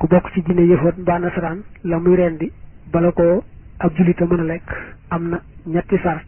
ku bokk ci diine yëfoot mbaa nasaraan la muy rendi bala ko ab julita mën a lekk am na ñetti sart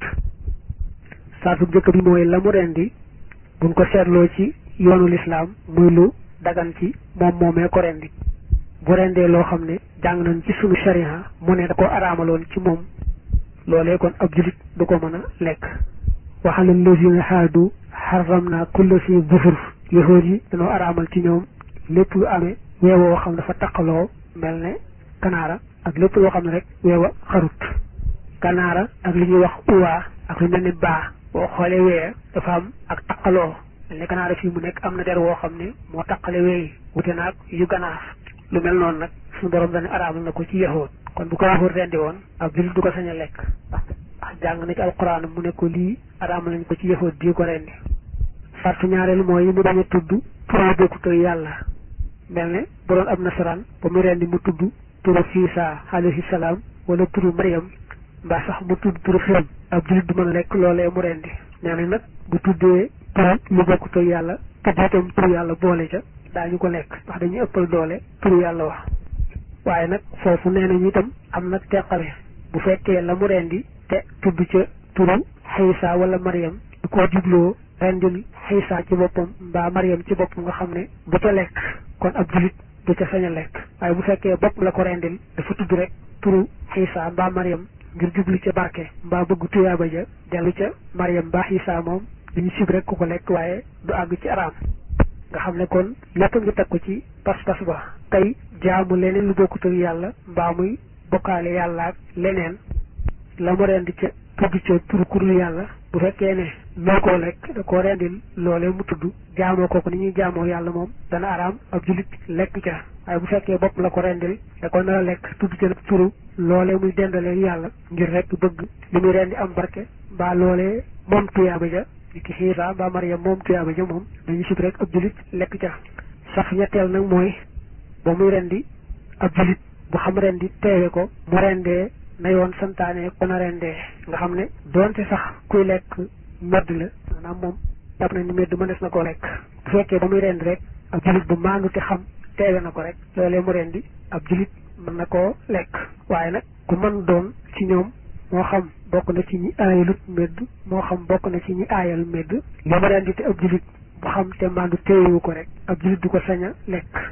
sartu jëkk bi mooy la mu rendi buñ ko seetloo ci yoonu lislaam muy lu dagan ci moom moomee ko rendi bu rendee loo xam ne jàng nañ ci sunu sharia mu ne da ko araamaloon ci moom loolee kon ab julit du ko mën a lekk waxalal lazina haadu xaram naa kulla si bufur yahood yi dañoo araamal ci ñoom lépp lu amee weewoo xam dafa taqaloo mel ne kanaara ak lépp loo xam ne rek weewa xarut kanaara ak li ñuy wax uwaa ak lu mel ni baa boo xoolee wee dafa am ak taqaloo mel ne kanaara fii mu nekk am na der woo xam ne moo taqale weey wute naag yu ganaar lu mel noonu nag suñu borom dañu araamal na ko ci yahood kon bu ko yahood rendi woon ab julit du ko sañ a lekk ndax jàng na ci alquran mu ne ko lii araamal nañ ko ci yahood bii ko rendi sartu ñaareelu mooy mu bañ a tudd turu bokkut ak yàlla mel ne bu doon ab nasaraan ba mu rendi mu tudd turu Fiisa alayhi salaam wala turu Mariam mbaa sax mu tudd turu xiram ab julit du mën a lekk loolee mu rendi nee nañ nag bu tuddee turu lu bokkut ak yàlla tudd itam turu yàlla boole ca daañu ko lekk ndax dañuy ëppal doole turu yàlla wax waaye nag foofu nee nañu itam am nag teqale bu fekkee la mu rendi te tudd ca turu Xiisa wala Mariam du ko jubloo rendil xiisa ci boppam mbaa mariam ci boppam nga xam ne bu ca lekk kon ab julit du ca sañ a lekk waaye bu fekkee bopp la ko rendil dafa tudd rek turu xiisa mbaa mariam ngir jublu ca barke mbaa bëgg tuyaaba ja dellu ca mariam mbaa xiisa moom dañu sib rek ku ko lekk waaye du àgg ci araam nga xam ne kon lépp ngi teg ko ci pas-pas ba tey jaamu leneen lu bokkut ak yàlla mbaa muy bokkaale yàlla ak leneen la mu rendi ca tudd ca turu kurul yàlla bu fekkee ne noo koo lekk da koo rendil loolee mu tudd jaamoo kooku ni ñuy jaamoo yàlla moom dana araam ab julit lekk ca waaye bu fekkee bopp la ko rendil da ko nar a lekk tudd ca nag turu loolee muy dendalee yàlla ngir rek bëgg li muy rendi am barke mbaa loolee moom tuyaaba ja ni ki xiisa mbaa mariam moom tuyaaba ja moom dañu sib rek ab julit lekk ca sax ñetteel nag mooy ba muy rendi ab julit bu xam rendi teewe ko mu rendee na yoon santaane ko na rendee nga xam ne doonte sax kuy lekk medd la maanaam moom jàpp na ni medd mënees na koo lekk bu fekkee ba muy rendi rek ab julit bu maandu te xam teewe na ko rek loolee mu rendi ab julit mën na koo lekk waaye nag ku mën doon ci ñoom moo xam bokk na ci ñi aayalut medd moo xam bokk na ci ñi aayal medd li mu rendi te ab julit bu xam te maandu teewu ko rek ab julit du ko sañ a lekk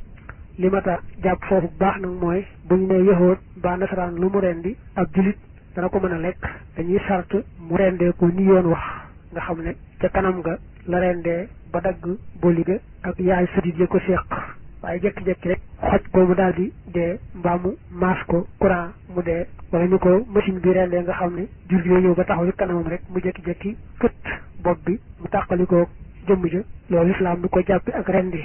li ma ta jàpp foofu bu baax nag mooy bu ñu nee yahood ba nasaraan lu mu rendi ab julit dana ko mën a lekk dañuy sart mu rendee ko ni yoon wax nga xam ne ca kanam nga la rendee ba dagg boli ga ak yaay sëdit ya ko séq waaye jekki-jekki rek xoj ko mu daal di dee mbaa mu maas ko courant mu dee wala ñu ko machine bi rendee nga xam ne jur gi ñëw ba taxaw ci kanamam rek mu jekki-jekki kët bopp bi mu tàqalikoo jëmm ja loolu islaam du ko jàppi ak rendi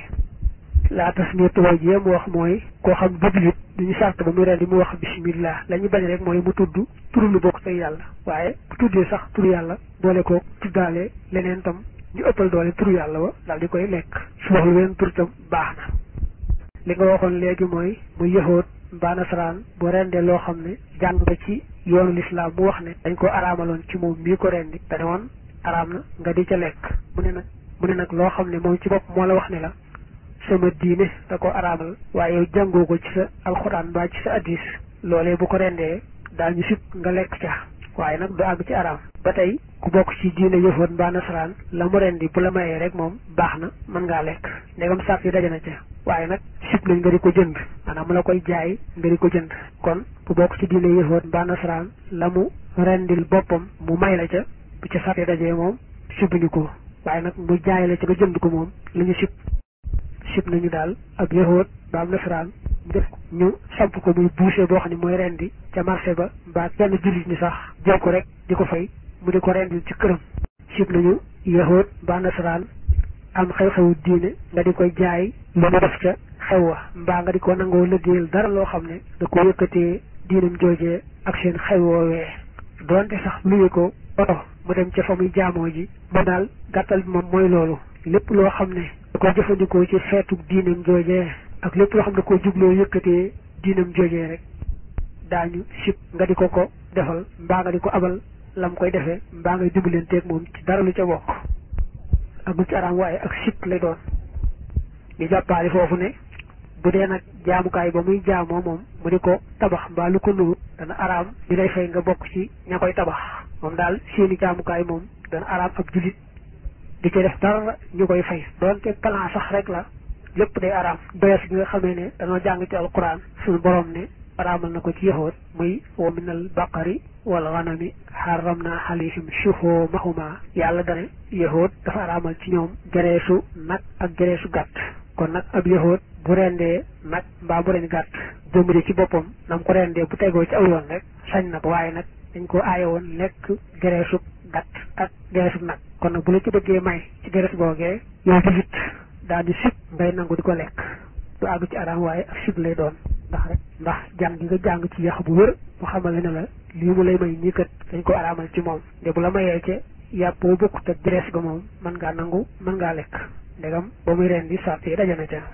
laa tas mi tubaab ji mu wax mooy koo xam jublit duñu sart ba muy rendi mu wax bismillah la ñu bañ rek mooy mu tudd turu lu bokk tey yàlla waaye bu tuddee sax turu yàlla boole ko tuddaale leneen tam ñu ëppal doole turu yàlla wa daal di koy lekk su wax lu weneen tur tam baax na li nga waxoon léegi mooy muy yahood mbaa nasaraan bu rendee loo xam ne jàng nga ci yoonu lislaam mu wax ne dañ ko araamaloon ci moom mii ko rendi te ne woon araam na nga di ca lekk mu ne nag mu ne nag loo xam ne moom ci bopp moo la wax ne la sama diine da ko araamal waaye yow jàngoo ko ci sa alxuraan mbaa ci sa addis loolee bu ko rendee daal ñu sib nga lekk ca waaye nag du àgg ci araam ba tey ku bokk ci diine yëfoon mbaa nasaraan la mu rendi bu la mayee rek moom baax na mën ngaa lekk ndegam sàrt yi daje na ca waaye nag sib nañ nga di ko jënd maanaam mu la koy jaay nga di ko jënd kon bu bokk ci diine yëfoon mbaa nasaraan la mu rendil boppam mu may la ca bu ca sàrt yi dajee moom sibuñu ko waaye nag mu jaay la ca nga jënd ko moom la ñu sib sib nañu daal ab yahood ba am nasaraan mu def ñu samp ko muy boucher boo xam ne mooy rendi ca marché ba mbaa kenn jullit ñi sax jël ko rek di ko fay mu di ko rendil ci këram sib nañu yahood ba nasaraan am xew-xewu diine nga di koy jaay lu mu def ca xew wa mbaa nga di ko nangoo liggéeyal dara loo xam ne da ko yëkkatee diinam joojee ak seen xew woowee doonte sax luye ko oto mu dem ca fa muy jaamoo ji ba daal gàttal bi moom mooy loolu lépp loo xam ne da ko jëfandikoo ci xeetu diinam joojee ak lépp loo xam ne ko jubloo yëkkatee diinam joojee rek daañu sib nga di ko ko defal mbaa nga di ko abal lam koy defee mbaa ngay dimbalanteeg moom ci dara lu ca bokk ak lu ci araam waaye ak sib lay doon ñu jàppaale foofu ne bu dee nag jaamukaay ba muy jaamoo moom mu di ko tabax mbaa lu ko nuru dana araam di lay fay nga bokk ci ña koy tabax moom daal seeni jaamukaay moom dana araam ab julit di ci def dara ñu koy fay doonte plan sax rek la lépp day araam doyas gi nga xamee ne dañoo jàng ci alquran suñu borom ne araamal na ko ci yahood muy wa minal baqari wal ganami xaramna alayhim shuhumahuma yàlla dane yahood dafa araamal ci ñoom gereesu nag ak gereesu gàtt kon nag ab yahood bu rendee nag mbaa bu ren gàtt jëmbëri ci boppam nam ko rendee bu tegoo ci aw yoon rek sañ na ko waaye nag dañ ko aaye woon lekk gereesu gàtt ak gereesu nag kon nag bu la ci bëggee may ci gerees googee yow tamit daal di sib ngay nangu di ko lekk du àgg ci araam waaye ak sib lay doon ndax rek ndax jàng gi nga jàng ci yax bu wër mu xamal ne la lii mu lay may nii kat dañ ko araamal ci moom te bu la mayee ca yàppoo bokkut ak gerees ga moom mën ngaa nangu mën ngaa lekk ndegam ba muy ren di sart yi dajana ca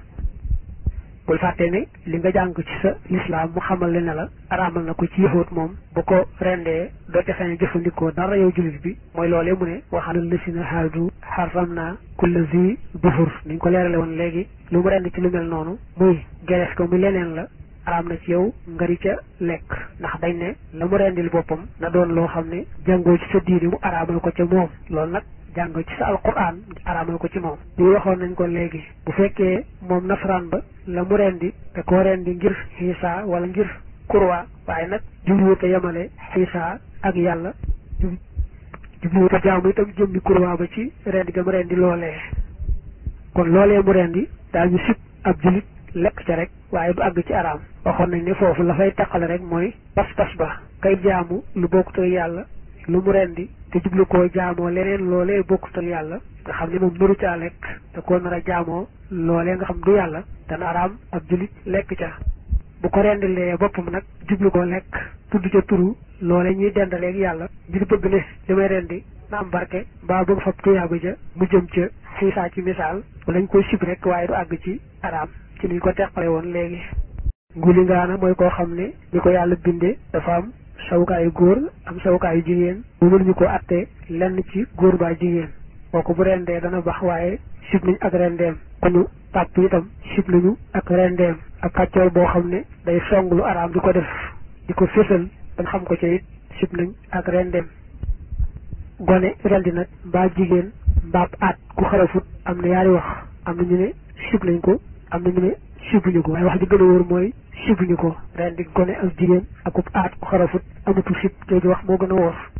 bul fàtte ne li nga jàng ci sa lislaam mu xamal le ne la araamal na ko ci yëxóot moom bu ko rendee doo ca sañ jëfandikoo dara yow jullit bi mooy loolee mu ne waxalal la si na haadu xaram naa kulla zi dufur ni ñu ko leerale woon léegi lu mu rend ci lu mel noonu muy gerees ko mu leneen la araam na ci yow nga di ca lekk ndax dañ ne la mu rendil boppam na doon loo xam ne jàngoo ci sa diini mu araamal ko ca moom loolu nag jàng ci sa alquran araamal ko ci moom lii waxoon nañ ko léegi bu fekkee moom nasaraan ba la mu rendi te koo rendi ngir xiisa wala ngir kurwa waaye nag jubluwut a yemale xiisa ak yàlla jubluwut a jaamu itam jëmmi kurwa ba ci rendi ga mu rendi loolee kon loolee mu rendi daal ñu sib ab julit lekk ca rek waaye du àgg ci araam waxoon nañ ne foofu la fay taqale rek mooy pas-pas ba kay jaamu lu bokkut ak yàlla lu mu rendi te jublu koo jaamoo leneen loolee bokkutal yàlla nga xam ne moom nuru caa lekk te koo nar a jaamoo loolee nga xam du yàlla dana araam ab julit lekk ca bu ko rendilee boppam nag jublu koo lekk tudd ca turu loole ñuy dendaleeg yàlla ngir bëgg ne li may rendi na am barke mbaa bëgg fab tuyaaba ja mu jëm ca xiisaa ci misaal lañ koy sib rek waaye du àgg ci araam ci niñ ko teqale woon léegi nguli ngaana mooy koo xam ne ni ko yàlla binde dafa am sawukaayu góor am sawukaayu jigéen bu mënuñu ko atte lenn ci góor baa jigéen kooku bu rendee dana bax waaye sib nañ ak rendeem ku ñu tàpp itam sib nañu ak rendeem ak kàccoor boo xam ne day song lu araam di ko def di ko fésal dañ xam ko ci it sib nañ ak rendeem gone rendi nag mbaa jigéen mbaab aat ku xarafut am na yaari wax am na ñu ne sib nañ ko am na ñu ne sibuñu ko waaye wax ji gën a wóor mooy sibuñu ko rendi gone ak jigéen akub aat ku xarafut amatu sib jooju wax moo gën a wóor